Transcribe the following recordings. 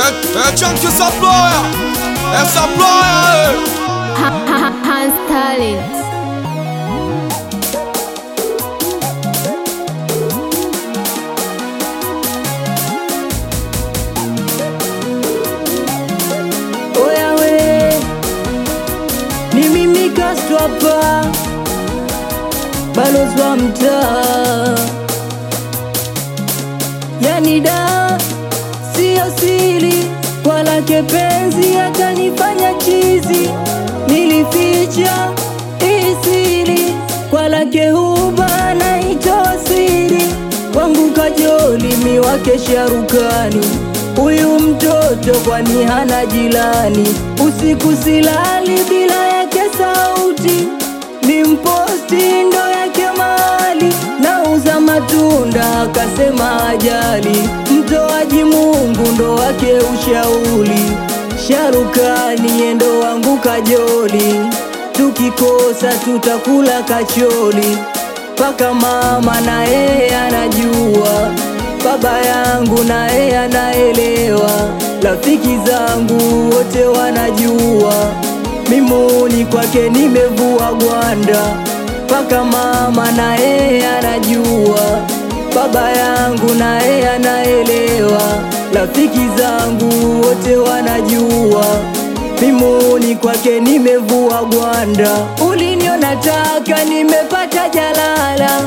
É, é Chunky Supplier, é Supplier, Hans Talent. Oya we, ni mimi Castro hapa, balozi wa mtaa. Yani da, siyo siri, kwa lake penzi akanifanya chizi. Nilificha hii siri, kwa lake huba naitoa siri. Kwangu kajoli, mi wake sharukani Huyu mtoto kwani hana jilani, usiku silali bila yake sauti, ni mposti ndo yake mali, nauza matunda akasema ajali, mtoaji Mungu ndo wake ushauri, Sharukani yendo wangu kajoli, tukikosa tutakula kacholi, paka mama na yeye anajua baba yangu na yeye anaelewa, rafiki zangu wote wanajua, mimuni kwake nimevua gwanda, mpaka mama na yeye anajua, baba yangu na yeye anaelewa, rafiki zangu wote wanajua, mimuni kwake nimevua gwanda. Uliniona taka nimepata jalala,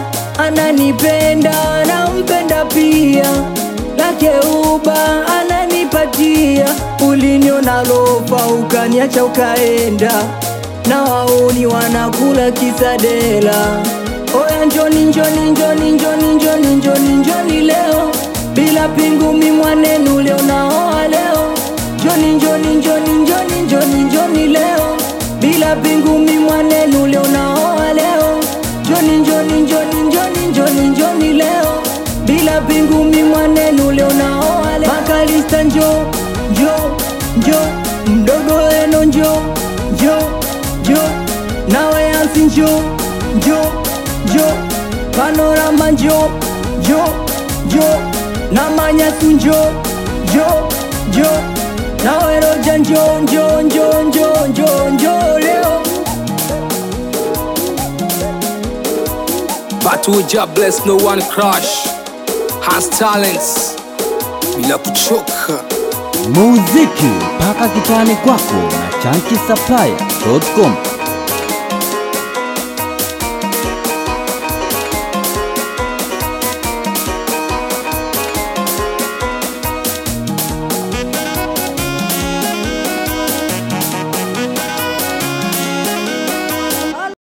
ananipenda nampenda pia, lake uba ananipatia. Uliniona lofa ukaniacha ukaenda, na wauni wanakula kisadela. Oya njoni njoni njoni njoni njoni njoni njoni leo, bila pingumi mwanenu leo naoa leo. Njoni njoni njoni njoni njoni njoni leo, bila pingumi mwanenu leo naoa leo. Njoni njoni njoni njoni njoni njoni leo, bila pingumi mwanenu leo naoa leo. Makalista njo njo njo, mdogo eno njo njo njo, nawe ansi njo njo njo, panorama njo njo njo, na manyasu njo njo njo, nawe roja njo njo njo njo njo njo leo but we just bless no one crush, has talents, bila kuchoka. muziki mpaka kitani kwako na chanki supplier.com